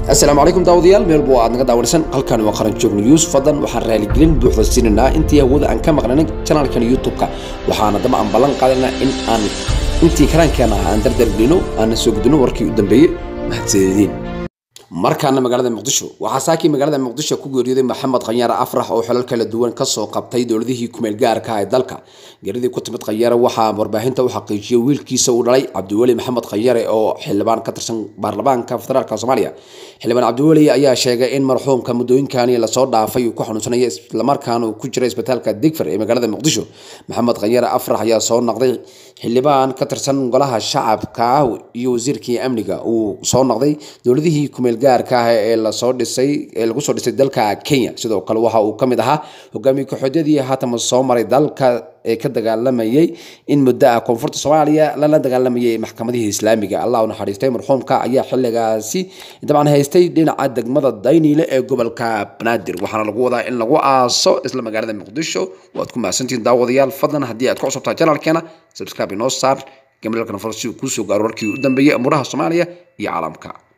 asalaamu calaykum daawadayaal meel buu aad naga daawanaysan halkani waa qaran joog news fadlan waxaan raaligelin buuxda siinaynaa intii hawada aan ka maqnaynay janaalkan youtube-ka waxaana daba aan ballan qaadaynaa in aan intii karaankeena aan dardargelino aan soo gudbino warkii u dambeeyey mahadsanediin markaana magaalada muqdisho waxaa saakii magaalada muqdisho ku geeriyooday maxamed khanyaare afrax oo xilal kala duwan kasoo qabtay dowladihii kumeel gaarka ah ee dalka geeridii ku timid khanyare waxaa warbaahinta u xaqiijiyay wiilkiisa uu dhalay cabdiweli maxamed khanyare oo xildhibaan ka tirsan baarlamaanka federaalk soomaaliya xildhibaan cabdiweli ayaa sheegay in marxuumka muddooyinkani lasoo dhaafay uu ku xanuunsanaya islamarkaana uu ku jira isbitaalka digfar ee magaalada muqdisho maxamed khanyare afrax ayaa soo noqday xildhibaan ka tirsan golaha shacabka iyo wasiirkii amniga uu soo noqday dowladihii kumeel gaarka ah ee lasoo dhisay ee lagu soo dhisay dalka Kenya sidoo kale waxa uu kamid ahaa hogaamiye ku-xigeenadii haatan soo maray dalka ee ka dagaalamayay in muddo ah koonfurta Soomaaliya lala dagaalamayay maxkamadihii Islaamiga Allah u naxariistay marxuumka ayaa xilligaasi dabcan haystay dhinaca degmada Daynile ee gobolka Banaadir waxaana lagu wadaa in lagu aaso isla magaalada Muqdisho waad ku mahadsantihiin daawadayaal fadlan haddii aad ku cusubtahay channelkeena subscribe inoo saar gamalka farsi ku soo gaaro warkii u dambeeyay amuraha Soomaaliya iyo caalamka